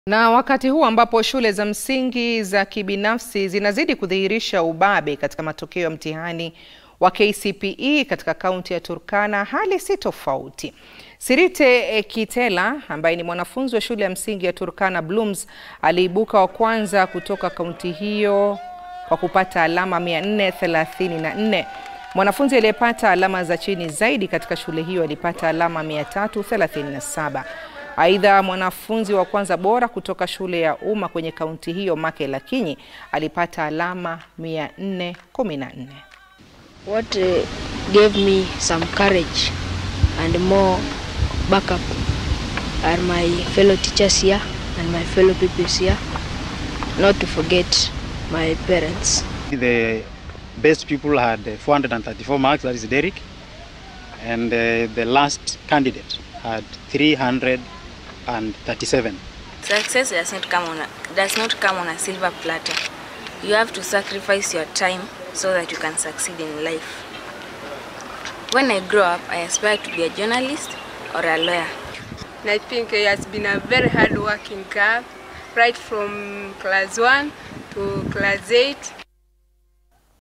Na wakati huu ambapo shule za msingi za kibinafsi zinazidi kudhihirisha ubabe katika matokeo ya mtihani wa KCPE katika kaunti ya Turkana, hali si tofauti. Sirite Kitela ambaye ni mwanafunzi wa shule ya msingi ya Turkana Blooms aliibuka wa kwanza kutoka kaunti hiyo kwa kupata alama 434. Mwanafunzi aliyepata alama za chini zaidi katika shule hiyo alipata alama 337. Aidha, mwanafunzi wa kwanza bora kutoka shule ya umma kwenye kaunti hiyo Make Lakinyi alipata alama 414. What uh, gave me some courage and more backup are my fellow teachers here and my fellow pupils here, not to forget my parents. The best people had 434 marks, that is Derek, and uh, the last candidate had 337. Success does not come on a, does not come on a silver platter. You have to sacrifice your time so that you can succeed in life. When I grow up, I aspire to be a journalist or a lawyer. And I think he has been a very hard working girl, right from class 1 to class 8